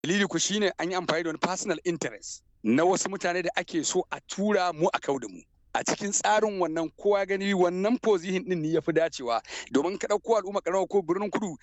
dalili ku shine an yi amfani da wani personal interest na wasu mutane da ake so a tura mu a kau da mu a cikin tsarin wannan kowa gani wannan position din ne ya fi dacewa domin ka ɗauko al'umma ƙaramar ko birnin kudu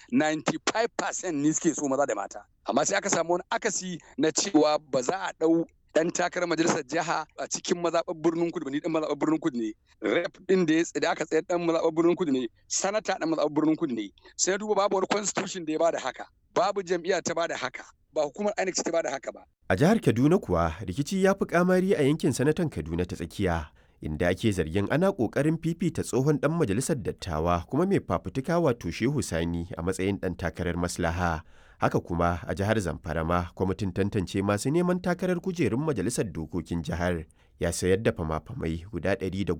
95% ne suke so maza da mata amma sai aka samu wani akasi na cewa ba za a ɗau dan takarar majalisar jiha a cikin mazaɓar birnin kudu ni dan mazaɓar birnin kudu ne rep din da ya da aka tsayar dan mazaɓar birnin kudu ne sanata dan mazaɓar birnin kudu ne sai duba babu wani constitution da ya bada haka babu jam'iyya ta bada haka ba hukumar INEC ta bada haka ba a jihar Kaduna kuwa rikici ya fi kamari a yankin sanatan Kaduna ta tsakiya inda ake zargin ana ƙoƙarin fifita tsohon ɗan majalisar dattawa kuma mai fafutuka wato Shehu Sani a matsayin ɗan takarar maslaha. Haka kuma a jihar Zamfara ma kwamitin tantance masu neman takarar kujerun majalisar dokokin jihar ya sayar da fama-famai guda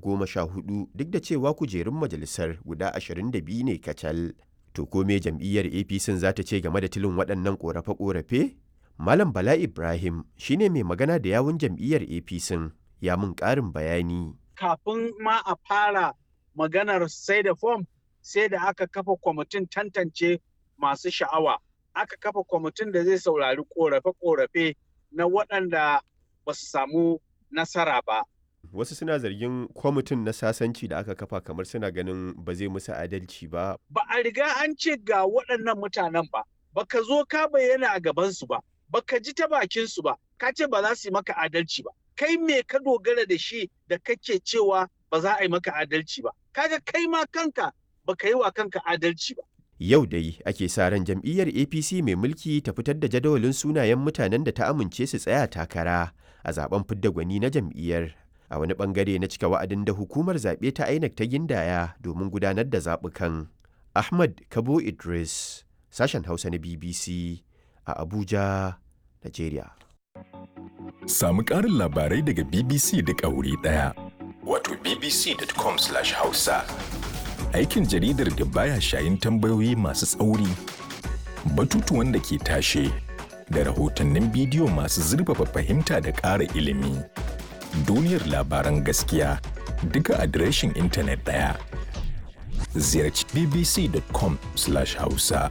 114 duk da cewa kujerun majalisar guda 22 ne kacal. To ko me jam'iyyar APC za ta ce game da tilin waɗannan ƙorafe-ƙorafe? Malam Bala Ibrahim shine mai magana da yawun jam'iyyar APC ya mun ƙarin bayani. Kafin ma a fara maganar sai da fom sai da aka kafa kwamitin tantance masu sha'awa. Aka kafa kwamitin da zai saurari ƙorafe-ƙorafe na waɗanda ba su samu nasara ba. Wasu suna zargin kwamitin na sasanci da aka kafa kamar suna ganin ba zai musu adalci ba. Ba a riga an ce ga waɗannan mutanen ba, baka zo ka bayyana a gabansu ba, baka ji ta bakinsu ba, ka ce ba za su yi maka adalci ba. kai me ka dogara da shi da kake cewa ba za a yi maka adalci ba kaga kai ma kanka ba ka yi wa kanka adalci ba Yau dai ake sa ran jam'iyyar APC mai mulki ta fitar da jadawalin sunayen mutanen da ta amince su tsaya takara a zaben fidda gwani na jam'iyyar a wani bangare na cika wa'adin da hukumar zaɓe ta INEC ta gindaya domin gudanar da zaɓukan. Ahmad Kabo Idris, sashen Hausa na BBC a Abuja, Najeriya. Samu ƙarin labarai daga BBC da ƙauri ɗaya. Wato bbc.com/hausa. Aikin jaridar da baya shayin tambayoyi masu tsauri, batutuwan da ke tashe, da rahotannin bidiyo masu zurfafa fahimta da ƙara ilimi. Duniyar labaran gaskiya duka adireshin intanet ɗaya. Ziyarci bbc.com/hausa.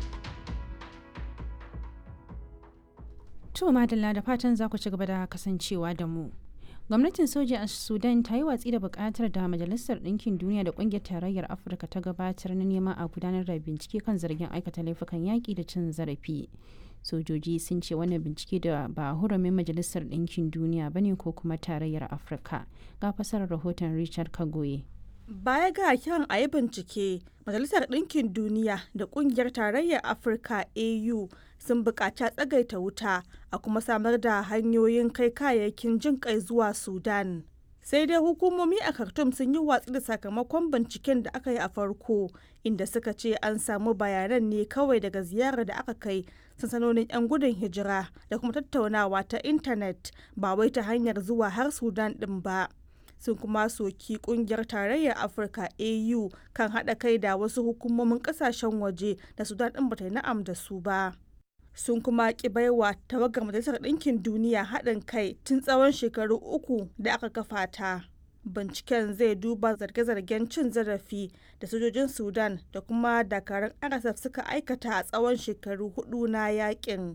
To madalla da fatan za ku ci gaba da kasancewa da mu. Gwamnatin soja a Sudan ta yi watsi da bukatar da Majalisar Ɗinkin Duniya da Ƙungiyar Tarayyar Afirka ta gabatar na neman a gudanar da bincike kan zargin aikata laifukan yaƙi da cin zarafi. Sojoji sun ce wannan bincike da ba hurumin Majalisar Ɗinkin Duniya ba ne ko kuma Tarayyar Afirka. Ga fasarar rahoton Richard Kagoye. Baya ga kiran a yi bincike, Majalisar Ɗinkin Duniya da Ƙungiyar Tarayyar Afirka AU sun buƙaci tsagaita wuta a kuma samar da hanyoyin kai kayayyakin jin kai zuwa Sudan. Sai dai hukumomi a Khartoum sun yi watsi da sakamakon binciken da aka yi a farko, inda suka ce an samu bayanan ne kawai daga ziyarar da aka kai sansanonin 'yan gudun hijira da kuma tattaunawa ta intanet ba wai ta hanyar zuwa har Sudan ɗin ba. sun kuma soki kungiyar tarayyar afirka au kan haɗa kai da wasu hukumomin ƙasashen waje da sudan ɗin bata yi na'am da su ba sun kuma ki baiwa tawagar majalisar ɗinkin duniya haɗin kai tun tsawon shekaru uku da aka kafa ta binciken zai duba zarge-zargen cin zarafi da sojojin sudan da kuma dakarun rsf suka aikata a tsawon shekaru hudu na yakin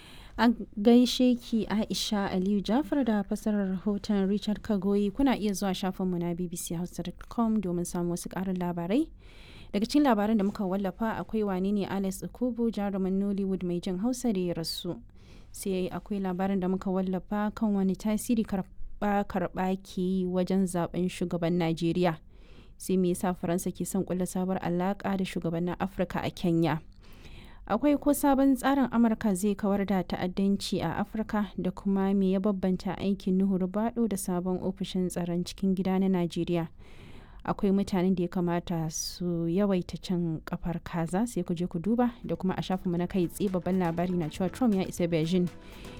An gaishe ki Aisha Aliyu Jafar da fasarar rahoton Richard Kagoyi kuna iya zuwa shafinmu na bbchausa.com domin samun wasu ƙarin labarai. Daga cikin labaran da muka wallafa akwai wane ne Alex Okubu jarumin Nollywood mai jin Hausa da ya rasu. Sai akwai labarin da muka wallafa kan wani tasiri karɓa karɓa ke yi wajen zaben shugaban Najeriya. Sai me yasa Faransa ke son kulla sabuwar alaƙa da shugabannin Afirka a Kenya. akwai ko sabon tsarin amurka zai kawar da ta'addanci a afirka da kuma me ya babbanta aikin nuhu rubado da sabon ofishin tsaron cikin gida na najeriya akwai mutanen da ya kamata su yawaita cin kafar kaza sai ku je ku duba da kuma a shafinmu na kai tsaye babban labari na cewa trump ya isa beijing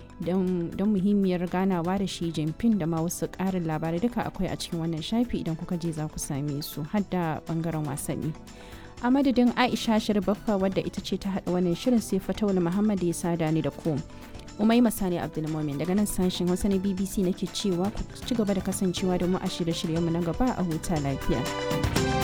don muhimmiyar ganawa da shi jinping da ma wasu ƙarin labarai duka akwai a cikin wannan shafi idan kuka je za ku same su har da bangaren wasanni a madadin aisha baffa wadda ita ce ta haɗa wannan shirin sai fatawul muhammad ya sada ni da ku umai masani abdulmomin daga nan sashen hausa na bbc nake cewa ku ci gaba da kasancewa da mu a shirye-shiryenmu na gaba a huta lafiya